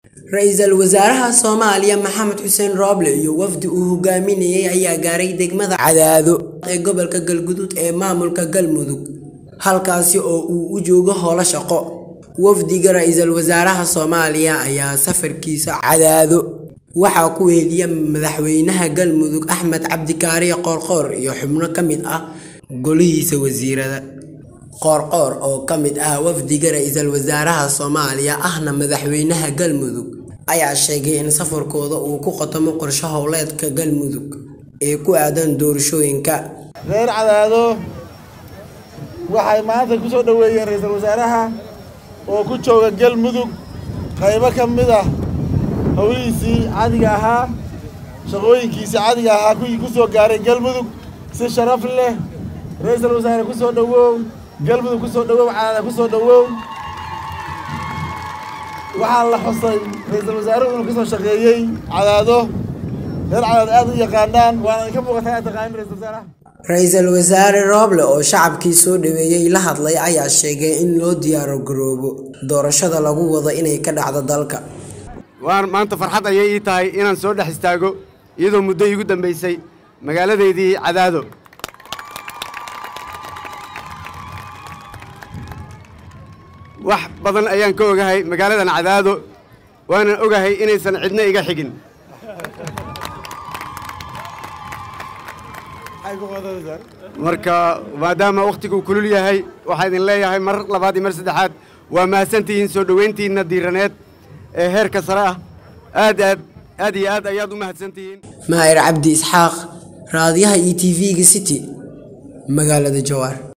Ra'iisul Wasaaraha Soomaaliya Maxamed Xuseen Roble iyo wafdi uu hogaaminayay ayaa gaaray degmada Cadaado ee gobolka Galgaduud ee maamulka Galmudug halkaasi oo uu u joogo howlo shaqo. Wafdiga Ra'iisul Wasaaraha Soomaaliya ayaa safarkiisa Cadaado waxaa ku weheliyay Madaxweynaha Galmudug Axmed Cabdi Kaariye Qoorqoor iyo xubno ka mid ah golihiisa wasiirada. Qoorqoor oo ka mid ah wafdiga Ra'iisul Wasaaraha Soomaaliya ahna Madaxweynaha Galmudug ayaa sheegay in safarkooda uu ku khotamo qorshe hawleedka Galmudug ee ku aadan doorashooyinka. reer cadaado waxay maanta ku soo dhoweeyeen ra'iisul wasaaraha oo ku jooga galmudug qaybo ka mid ah howlihiisii cadiga ahaa shaqooyinkiisii cadiga ahaa kuwii ku soo gaaray galmudug si sharaf leh ra'iisul wasaare ku soo dhowow galmudug ku soo dhowow cadaada ku soo dhowow waxaa la xusay ra'iisul wasaaruhu inuu ka soo shaqeeyey cadaado reer cadaado aad u yaqaanaan waana idinka muuqataa aad taqaanin ra'iisul wasaaraha Ra'iisul Wasaare Roble oo shacabkii soo dhaweeyay la hadlay ayaa sheegay in loo diyaar garoobo doorashada lagu wado inay ka dhacdo dalka. waan maanta farxad ayay ii tahay inaan soo dhex istaago iyadoo muddo iigu dambaysay magaaladeydii cadaado wax badan ayaan ka ogahay magaaladan cadaado waanan ogahay inaysan cidna iga xigin marka maadaama wakhtigu kulul yahay waxaa idin leeyahay mar labaad iyo mar saddexaad waa mahadsantihiin soo dhoweyntiinna diiraneed ee heerka sare ah aad aad aad iyo aad ayaad u mahadsantihiin Maahir Cabdi Isxaaq raadiyaha ETV-ga City magaalada Jowhar